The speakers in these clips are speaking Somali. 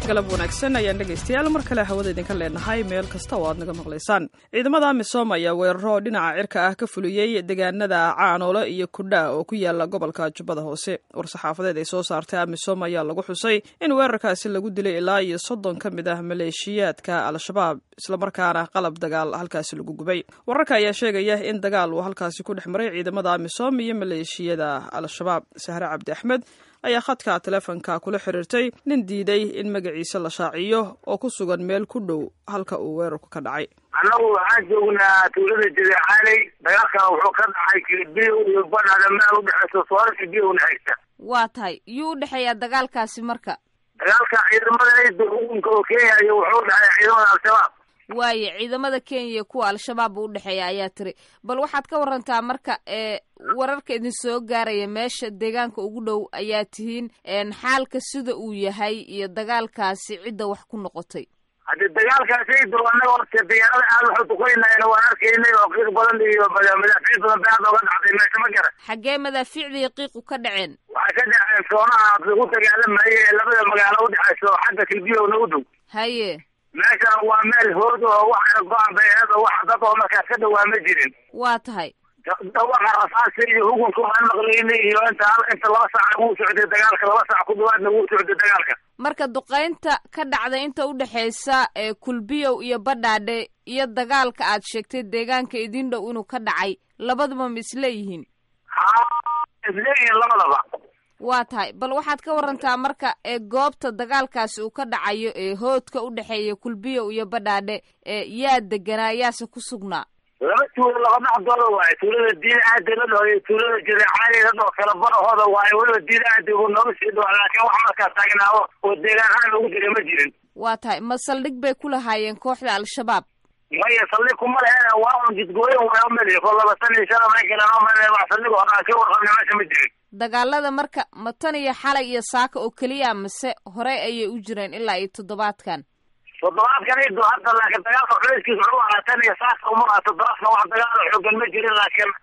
galab wanaagsan ayaan dhegaystayaal mar kale hawada idinka leenahay meel kasta oo aad naga maqlaysaan ciidamada misom ayaa weeraro dhinaca cirka ah ka fuliyey deegaanada caanoole iyo kudha oo ku yaala gobolka jubbada hoose war-saxaafadeed ay soo saartay amisom ayaa lagu xusay in weerarkaasi lagu dilay ilaa iyo soddon ka mid ah maleeshiyaadka al-shabaab islamarkaana qalab dagaal halkaasi lagu gubay wararka ayaa sheegaya in dagaal uu halkaasi ku dhex maray ciidamada amisom iyo maleeshiyada al-shabaab sahre cabdi axmed ayaa khadka teleefonka kula xiriirtay nin diiday in magaciisa la shaaciyo oo ku sugan meel ku dhow halka uu weerarku ka dhacay annagu waxaan joognaa tuulada jadeexaaley dagaalkan wuxuu ka dhacay kilbiyo iyo badhada meel udhexeysa soora kilbiyo una haysta waa tahay yuu u dhexeeyaa dagaalkaasi marka dagaalka ciidamada ciidda xukunka oo kenya iyo wuxuu dhexeeya ciidamada al-shabaab waaye ciidamada kenya iyo kuwa al-shabaab u udhexeeya ayaa tiri bal waxaad ka warantaa marka ee wararka idin soo gaaraya meesha deegaanka ugu dhow ayaa tihiin xaalka sida uu yahay iyo dagaalkaasi cidda wax ku noqotay haddi dagaalkaasi ciidda annaga horta diyaarada aada waxu tukanayna waan arkaynay oo qiiq badan iyo madaafiic badan ba aad ooga dhacday meesha ma garan xaggee madaafiicda iyo qiiqu ka dhaceen waxay ka dhaceen soonaha lagu dagaalamayay ee labada magaalo udhexeysa oo xagga kilbiyowna u dhow haye meeshan waa meel hood oo waxana go-an bay aheed oo wax dad oo markaas ka dhawaa ma jirin waa tahay dhawaqa rasaasi iyo hukunka waan maqlaynay iyo inta inta laba saac wuu socday dagaalka laba saac ku dhawaadna wuu socday dagaalka marka duqaynta ka dhacda inta udhexeysa ee kulbiyow iyo badhaadhe iyo dagaalka aad sheegtay deegaanka idin dhow inuu ka dhacay labaduba ma isleeyihiin ha isleeyihiin labadaba waa tahay bal waxaad ka warantaa marka ee goobta dagaalkaasi uu ka dhacayo ee hoodka udhexeeya kulbiyow iyo badhaadhe ee yaa deganaa yaase ku sugnaa laba tuulo laba dhexdooda waaye tuulada diin aadi la dhaho iyo tuulada jareecaali la dhaho kala barahooda waaye weliba diin aadi uu nooga sii dhawa laakiin wax markaas taagnaawo oo deegaan ahaan ugu jira ma jirin waa tahay ma saldhig bay ku lahaayeen kooxda al-shabaab maya saldhig kuma lehe waa un jidgooyin waa umeli ko laba san iyo shan may galeen umale wax saldhig oo dhan ka warqabna meesha ma jirin dagaalada marka ma tan iyo xalay iyo saaka oo keliya mase horey ayay u jireen ilaa iyo toddobaadkan toddobaadkan ido hadda laakiin dagaalka culayskiisa wuxuu ahaa tan iyo saaka uma aha toddobaadkan wax dagaalo xoogan ma jirin laakiin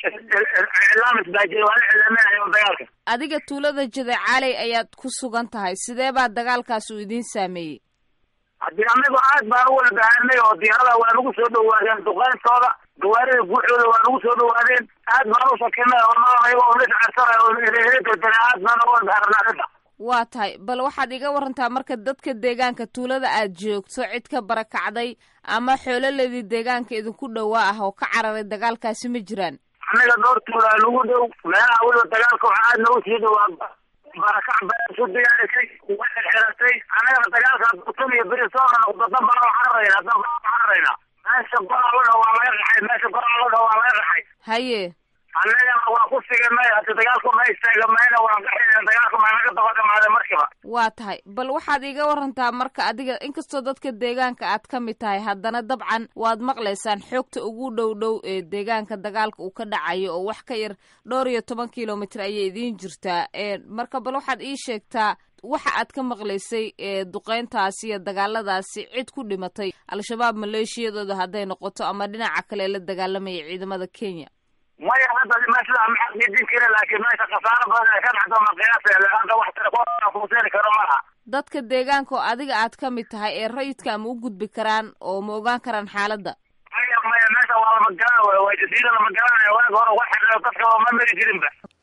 iclaamis baa jira waa la iclaaminayo dagaalka adiga tuulada jadeecaaley ayaad ku sugan tahay sidee baa dagaalkaas uu idiin saameeyey haddii anagu aad baan u wada bahanay oo diyaarada waa nagu soo dhawaadeen duqeyntooda gawaarida guuxooda waa nagu soo dhawaadeen aad baan u sakinay oo nalanayo oo liscarsanay oo reereedana aad baan uga wada bahanay arrinta waa tahay bal waxaad iga warantaa marka dadka deegaanka tuulada aad joogto cid ka barakacday ama xoololedii deegaanka idinku dhowaa ah oo ka cararay dagaalkaasi ma jiraan annaga dhowr tuula nagu dhow meelaha weliba dagaalka waxaa aad nagu sii dhawaa barakac baa isu diyaarisay way xirxiratay annagana dagaalka tan iyo beri soo noqdo dan baan u cararaynaa dan baan u cararaynaa meesha goraalada waa laga qaxay meesha goraalada waa laga qaxay haye annagana waa ku siganay hadi dagaalku ma istaagamayna waan qaxayna dagaalka ma naga daba dhamaaday markiba waa tahay bal waxaad iga warantaa marka adiga inkastoo dadka deegaanka aad ka mid tahay haddana dabcan waad maqlaysaan xoogta ugu dhow dhow ee deegaanka dagaalka uu ka dhacayo oo wax ka yar dhowr iyo toban kilomitr ayay idiin jirtaa marka bal waxaad ii sheegtaa waxa aad ka maqlaysay ee duqeyntaasi iyo dagaaladaasi cid ku dhimatay al-shabaab maleeshiyadooda hadday noqoto ama dhinaca kale la dagaalamaya ciidamada kenya maya hadda meesha maxaaqidin kara laakiin meesha khasaaro badan ee ka dhacdo ma qiyaasa hadda wax telefoonkuseeni karo malaha dadka deegaanka oo adiga aad ka mid tahay ee rayidka ma u gudbi karaan oo ma ogaan karaan xaaladda maya maya meesha waa lama garan wey waa jasiira lama garanaya waaga hore wax xidhiyo dadka ma mari jirinba